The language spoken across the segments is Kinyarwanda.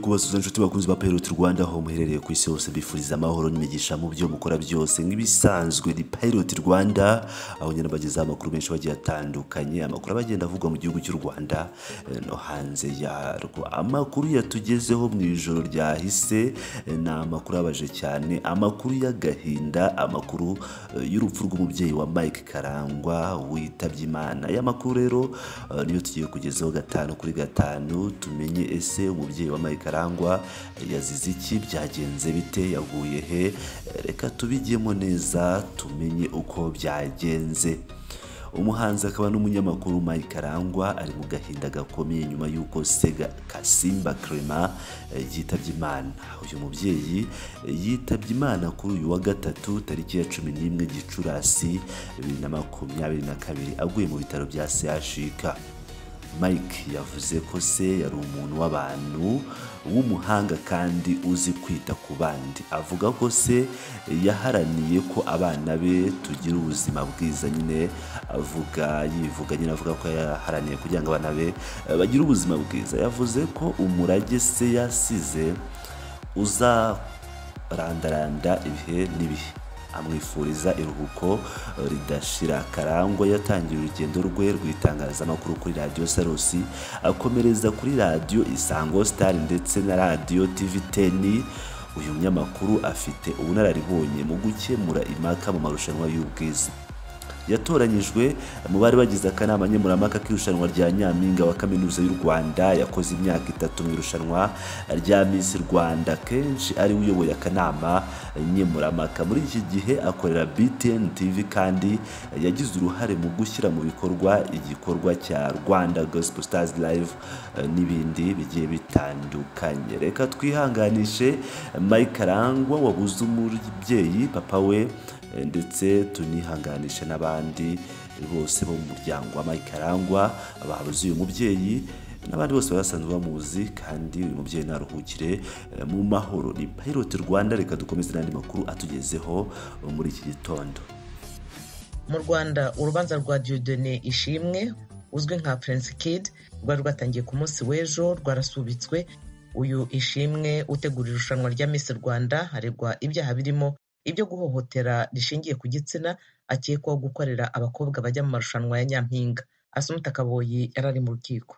kubasuza inshuti bakunzi ba Pirate Rwanda aho muherereye ku isi hose bifuriza amahoro n'imigisha mu byo mukora byose nk'ibisanzwe ni Pirate Rwanda aho nyine bagezaho amakuru menshi bagiye atandukanye amakuru abagenda avugwa mu gihugu cy'u Rwanda eh, no hanze yarwo amakuru yatugezeho mu ijoro ryahise eh, ni amakuru abaje cyane amakuru y'agahinda amakuru eh, y'urupfu rw'umubyeyi wa Mike Karangwa witabye Imana aya makuru rero eh, niyo tugiye kugezaho gatanu kuri gatanu tumenye ese umubyeyi wa Mike Karangwa yazize iki byagenze bite yaguye he Eh, reka tubijyemo neza tumenye uko byagenze umuhanzi akaba n'umunyamakuru Mike Karangwa ari mu gahinda gakomeye nyuma y'uko Sega Kasimba Clement eh, yitabye Imana uyu mubyeyi eh, yitabye Imana kuri uyu wa gatatu tariki ya cumi n'imwe Gicurasi bibiri na makumyabiri na kabiri aguye mu bitaro bya CHUK Mike yavuze ko se yari umuntu w'abantu w'umuhanga kandi uzi kwita ku bandi avuga ko se yaharaniye ko abana be tugira ubuzima bwiza nyine avuga yivuga nyine avuga ko yaharaniye kugira ngo abana be eh, bagire ubuzima bwiza yavuze ko umurage se yasize uzarandaranda ibihe n'ibihe amwifuriza iruhuko eh, ridashira karangwa yatangiye urugendo rwe rw'itangazamakuru kuri radiyo sarusi akomereza kuri radiyo isango sitari ndetse na radiyo tivi teni uyu munyamakuru afite ubunararibonye mu gukemura impaka mu marushanwa y'ubwiza yatoranyijwe mu bari bagize akanama nkemurampaka k'irushanwa rya nyampinga wa kaminuza y'u rwanda yakoze imyaka itatu mu irushanwa rya misi rwanda kenshi ari we uyoboye akanama nkemurampaka muri iki gihe akorera btn tv kandi yagize uruhare mu gushyira mu bikorwa igikorwa cya rwanda gospel stars live eh, n'ibindi bigiye bitandukanye reka twihanganishe mike karangwa wabuze umubyeyi papa we Eh, ndetse tunihanganishe n'abandi bose bo mu muryango wa Mike Karangwa babuze uyu mubyeyi n'abandi bose basanzwe bamuzi kandi uyu mubyeyi naruhukire eh, mu mahoro ni Pirate Rwanda reka dukomeze n'andi makuru atugezeho eh, muri iki gitondo mu rwanda urubanza rwa diodone ishimwe uzwi nka prince kid rwari rwatangiye ku munsi w'ejo rwarasubitswe uyu ishimwe utegura irushanwa rya miss rwanda harebwa ibyaha birimo ibyo guhohotera rishingiye ku gitsina akekwaho gukorera abakobwa bajya mu marushanwa ya nyampinga asumta kaboyi yari ari mu rukiko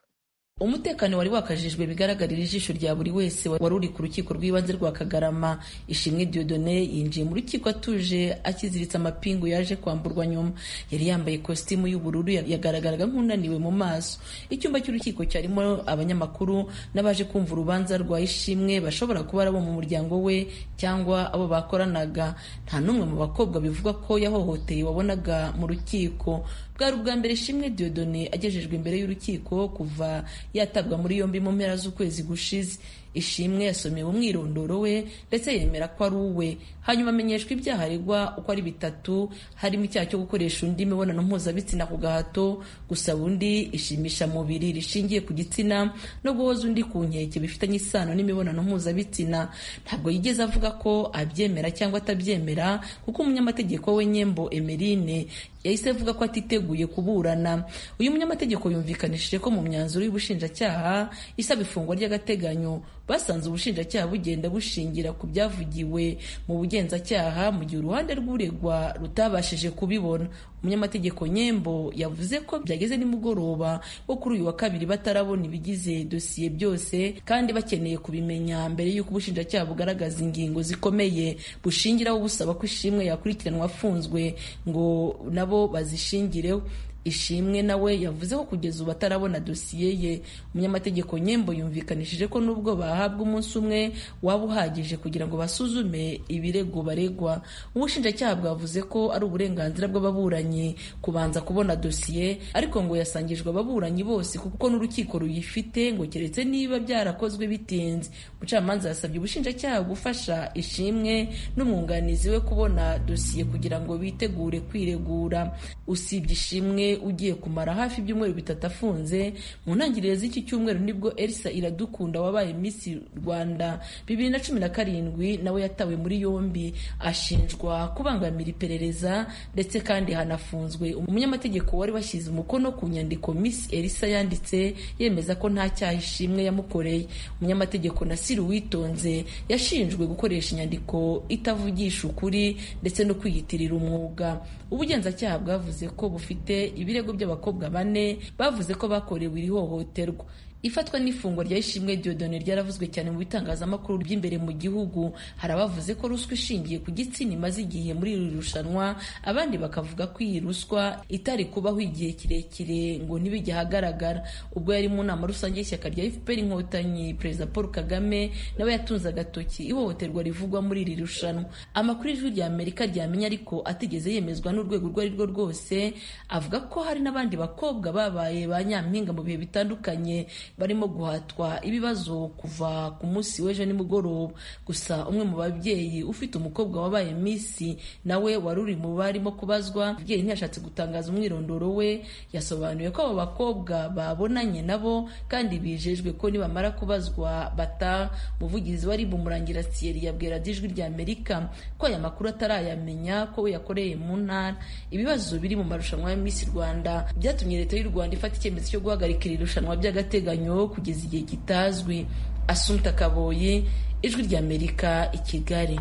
umutekano wari wakajijwe bigaragarira ijisho rya buri wese wari uri ku rukiko rw'ibanze rwa kagarama ishimwe diodone yinjiye mu rukiko atuje akiziritse amapingu yaje kwamburwa nyuma yari yambaye kositimu y'ubururu ya- yagaragaraga nk'unaniwe mu maso icyumba cy'urukiko cyarimo abanyamakuru n'abaje kumva urubanza rwa ishimwe bashobora kuba ari abo mu muryango we cyangwa abo bakoranaga nta n'umwe mu bakobwa bivugwa ko yahohoteye wabonaga mu rukiko bwari ubwa mbere ishimwe diodone agejejwe imbere y'urukiko kuva yatabwa muri yombi mu mpera z'ukwezi gushize ishimwe yasomewe umwirondoro we ndetse yemera ko ari uwe hanyuma amenyeshwa ibyaha aregwa uko ari bitatu harimo icyaha cyo gukoresha undi imibonano mpuzabitsina ku gahato gusaba undi ishimisha mubiri rishingiye ku gitsina no guhoza undi ku nkeke bifitanye isano n'imibonano mpuzabitsina ntabwo yigeze avuga ko abyemera cyangwa atabyemera kuko umunyamategeko we nyembo emerine yahise avuga ko atiteguye kuburana uyu munyamategeko yumvikanishije ko mu myanzuro y'ubushinjacyaha isaba ifungwa ry'agateganyo basanze ubushinjacyaha bugenda bushingira ku byavugiwe mu bugenzacyaha mu gihe uruhande rw'uregwa rutabashije kubibona umunyamategeko nyembo yavuze ko byageze nimugoroba wo kuri uyu wa kabiri batarabona ibigize dosiye byose kandi bakeneye kubimenya mbere y'uko ubushinjacyaha bugaragaza ingingo zikomeye bushingiraho busaba ko ishimwe yakurikiranwa afunzwe ngo nabo bazishingireho ishimwe nawe yavuze ko kugeza ubu atarabona dosiye ye umunyamategeko nyembo yumvikanishije ko nubwo bahabwa umunsi umwe waba uhagije kugira ngo basuzume ibirego baregwa ubushinjacyaha bwavuze ko ari uburenganzira bw'ababuranyi kubanza kubona dosiye ariko ngo yasangijwe ababuranyi bose kuko n'urukiko ruyifite ngo keretse niba byarakozwe bitinze umucamanza yasabye ubushinjacyaha gufasha ishimwe n'umwunganizi we kubona dosiye kugira ngo bitegure kwiregura usibye ishimwe we ugiye kumara hafi ibyumweru bitatu afunze mu ntangiriro z'iki cyumweru nibwo elisa iradukunda wabaye misi rwanda bibiri na cumi na karindwi nawe yatawe muri yombi ashinjwa kubangamira iperereza ndetse kandi hanafunzwe umunyamategeko wari washyize umukono ku nyandiko misi elisa yanditse yemeza ko nta cyaha ishimwe yamukoreye umunyamategeko nasiri uwitonze yashinjwe gukoresha inyandiko itavugisha ukuri ndetse no kwiyitirira umwuga ubugenzacyaha bwavuze ko bufite ibirego by'abakobwa bane bavuze ko bakorewe iri hohoterwa ifatwa n'ifungwa rya ishimwe diodone ryaravuzwe cyane mu bitangazamakuru by'imbere mu gihugu hari abavuze ko ruswa ishingiye ku gitsina imaze igihe muri iri rushanwa abandi bakavuga ko iyi ruswa itari kubaho igihe kirekire ngo ntibijye ahagaragara ubwo yari mu nama rusange y'ishyaka rya fpr inkotanyi perezida paul kagame nawe yatunze agatoki ihohoterwa rivugwa muri iri rushanwa amakuru y'ijwi rya amerika ryamenya ariko atigeze yemezwa n'urwego urwo ari rwo rwose avuga ko hari n'abandi bakobwa babaye ba nyampinga mu bihe bitandukanye barimo guhatwa ibibazo kuva ku munsi w'ejo nimugoroba gusa umwe mu babyeyi ufite umukobwa wabaye misi nawe wari uri mu barimo kubazwa umubyeyi ntiyashatse gutangaza umwirondoro we yasobanuye ko abo bakobwa babonanye nabo kandi bijejwe ko nibamara kubazwa bata umuvugizi wari bumurangira siyeri yabwira ijwi rya amerika ko aya makuru atarayamenya ko we yakoreye mu ntara ibibazo biri mu marushanwa ya misi rwanda byatumye leta y'u rwanda ifata icyemezo cyo guhagarika iri rushanwa by'agateganyo kugeza igihe kitazwi asumta kaboye ijwi ry'amerika i kigali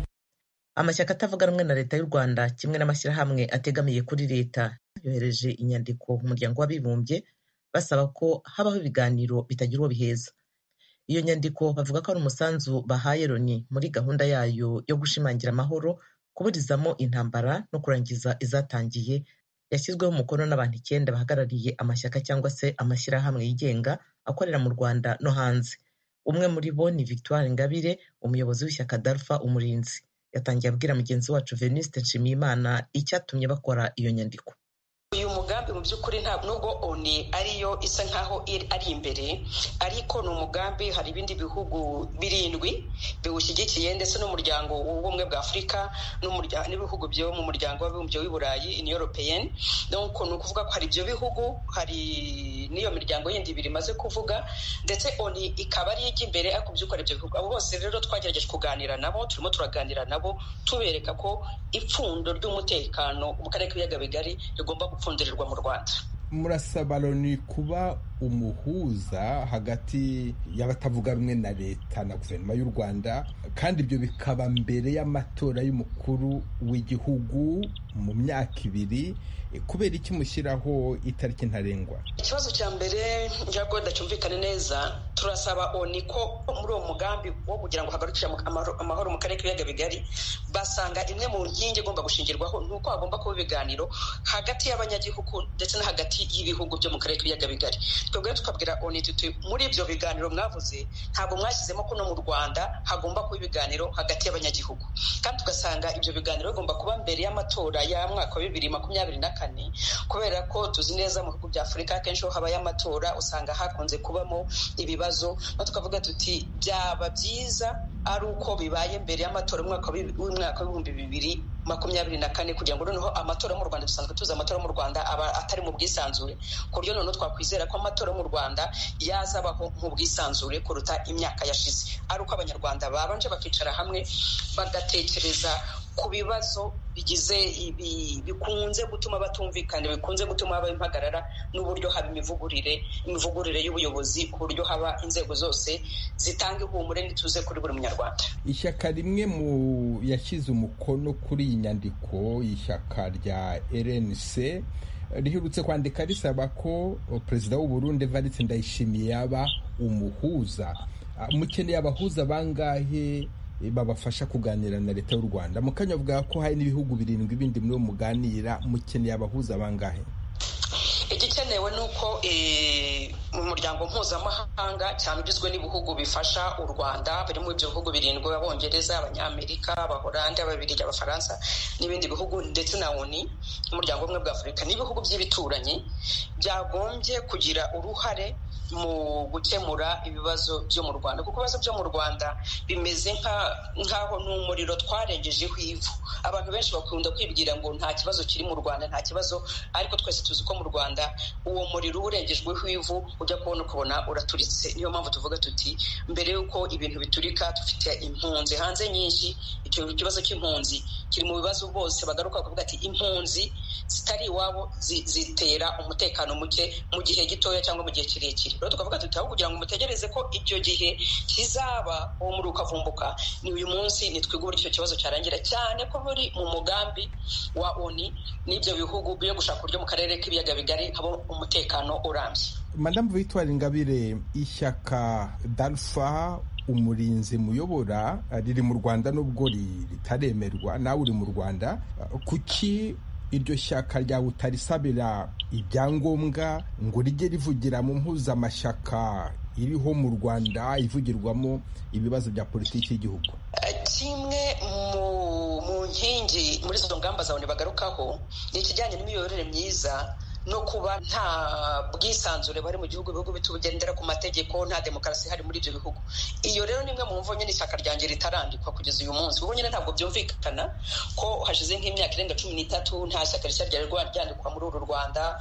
amashyaka atavuga rumwe na leta y'u rwanda kimwe n'amashyirahamwe ategamiye kuri leta yohereje inyandiko mu muryango w'abibumbye basaba ko habaho ibiganiro bitagira uwo biheza iyo nyandiko bavuga ko ari umusanzu bahaye loni muri gahunda yayo yo gushimangira amahoro kuburizamo intambara no kurangiza izatangiye yashyizweho umukono n'abantu icyenda bahagarariye amashyaka cyangwa se amashyirahamwe yigenga akorera mu rwanda no hanze umwe muri bo ni victoire ingabire umuyobozi w'ishyaka darfa umurinzi yatangiye abwira mugenzi wacu venuste nshimiyimana icyatumye bakora iyo nyandiko uyu mugambi mu by'ukuri nta nubwo oni ariyo isa nkaho ari imbere ariko ni umugambi hari ibindi bihugu birindwi biwushyigikiye ndetse n'umuryango w'ubumwe bwa afurika n'ibihugu byo mu muryango w'abibumbye w'i burayi in europeyeni nuko ni ukuvuga ko hari ibyo bihugu hari n'iyo miryango yindi ibiri imaze kuvuga ndetse oni ikaba ari ijya imbere ariko by'ukuri ibyo bihugu abo bose rero twagerageje kuganira nabo turimo turaganira nabo tubereka ko ipfundo ry'umutekano mu karere k'ibiyaga bigari rigomba gupfa gupfundirirwa mu rwanda murasaba loni kuba umuhuza hagati y'abatavuga rumwe na leta na guverinoma y'u rwanda kandi ibyo bikaba mbere y'amatora y'umukuru w'igihugu mu myaka ibiri kubera iki mushyiraho itariki ntarengwa ikibazo cya mbere ntabwo ndacyumvikane neza turasaba oni ko muri uwo mugambi wo kugira ngo hagarukire amahoro mu karere k'ibiyaga bigari basanga imwe mu nkingi igomba gushingirwaho ni uko hagomba kuba ibiganiro hagati y'abanyagihugu ndetse no hagati y'ibihugu byo mu karere k'ibiyaga bigari twebwe tukabwira oni tuti muri ibyo biganiro mwavuze ntabwo mwashyizemo ko no mu rwanda hagomba kuba ibiganiro hagati y'abanyagihugu kandi tugasanga ibyo biganiro bigomba kuba mbere y'amatora ya mwaka wa bibiri makumyabiri na kane kubera ko tuzi neza mu bihugu bya afurika akenshi aho habaye amatora usanga hakunze kubamo ibibazo no tukavuga tuti byaba byiza ari uko bibaye mbere y'amatora y'umwaka w'ibihumbi bibiri makumyabiri na kane kugira ngo noneho amatora mu rwanda dusanzwe tuzi amatora mu rwanda aba atari mu bwisanzure ku buryo noneho twakwizera ko amatora mu rwanda yazabaho mu bwisanzure kuruta imyaka yashize ari uko abanyarwanda babanje bakicara hamwe bagatekereza ku bibazo bigize bikunze gutuma batumvikana bikunze gutuma haba impagarara n'uburyo haba imivugurire imivugurire y'ubuyobozi ku buryo haba inzego zose zitanga ihumure n'ituze kuri buri munyarwanda ishyaka rimwe mu yashyize umukono kuri iyi nyandiko y'ishyaka rya rnc riherutse kwandika risaba ko perezida w'uburundi varitse ndayishimiye yaba umuhuza mukeneye abahuza bangahe babafasha kuganira na leta y'u rwanda mukanya avuga ko hari n'ibihugu birindwi bindi muri muganira mukeneye abahuza bangahe igikenewe ni uko mu muryango mpuzamahanga cyane ugizwe n'ibihugu bifasha u rwanda birimo ibyo bihugu birindwi abongereza abanyamerika abahorande ababiligi abafaransa n'ibindi bihugu ndetse na oni n'umuryango ubumwe bwa afurika n'ibihugu by'ibituranyi byagombye kugira uruhare mu gukemura ibibazo byo mu rwanda kuko ibibazo byo mu rwanda bimeze nk'aho ni umuriro twarengejeho ivu abantu benshi bakunda kwibwira ngo nta kibazo kiri mu rwanda nta kibazo ariko twese tuzi ko mu rwanda uwo muriro urengejweho ivu ujya kubona ukabona uraturitse niyo mpamvu tuvuga tuti mbere y'uko ibintu biturika dufite impunzi hanze nyinshi icyo kibazo cy'impunzi kiri mu bibazo bose bagaruka bakavuga ati impunzi zitari iwabo zitera umutekano muke mu gihe gitoya cyangwa mu gihe kirekire rero tukavuga tuti aho kugira ngo mutegereze ko icyo gihe kizaba uwo muri ukavumbuka ni uyu munsi nitwiga uburyo icyo kibazo cyarangira cyane ko muri mu mugambi wa oni n'ibyo bihugu byo gushaka uburyo mu karere k'ibiyaga bigari haba umutekano urambye madamu victoire ingabire ishyaka darufa umurinzi muyobora riri mu rwanda nubwo ritaremerwa nawe uri mu rwanda kuki iryo shyaka ryawe utarisabira ibyangombwa ngo rijye rivugira mu mpuzamashyaka iriho mu rwanda ivugirwamo ibibazo bya politiki y'igihugu kimwe mu nkingi muri izo ngamba zawe bagarukaho ni ikijyanye n'imiyoborere myiza no kuba nta bwisanzure bari mu gihugu ibihugu bitugendera ku mategeko nta demokarasi ihari muri ibyo bihugu iyo rero ni imwe mu mvu nyine ishyaka ryanjye ritarandikwa kugeza uyu munsi kuko nyine ntabwo byumvikana ko hashize nk'imyaka irenga cumi n'itatu nta shyaka rishya ryari ryandikwa muri uru rwanda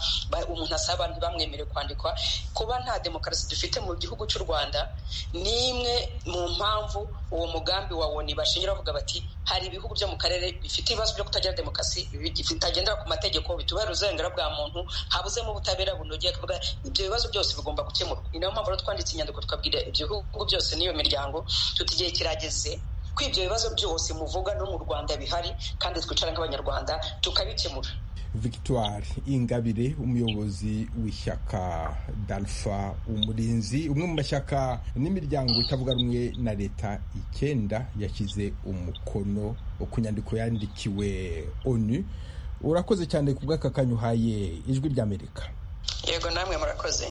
umuntu asaba ntibamwemere kwandikwa kuba nta demokarasi dufite mu gihugu cy'u rwanda ni imwe mu mpamvu uwo mugambi wa woni bashingira bavuga bati hari ibihugu byo mu karere bifite ibibazo byo kutagira demokarasi bitagendera ku mategeko bitubahiriza uburenganzira bwa muntu habuzemo ubutabera bunogeye kuvuga ibyo bibazo byose bigomba gukemurwa ni nayo mpamvu rero twanditse inyandiko twabwira ibyo bihugu byose n'iyo miryango tuti igihe kirageze ko ibyo bibazo byose muvuga no mu rwanda bihari kandi twicara nk'abanyarwanda tukabikemura victoire ingabire umuyobozi w'ishyaka dalfa umurinzi umwe mu mashyaka n'imiryango itavuga rumwe na leta icyenda yashyize umukono ku nyandiko yandikiwe onu urakoze cyane ku bw'aka kanyuhaye ijwi ry'amerika yego namwe murakoze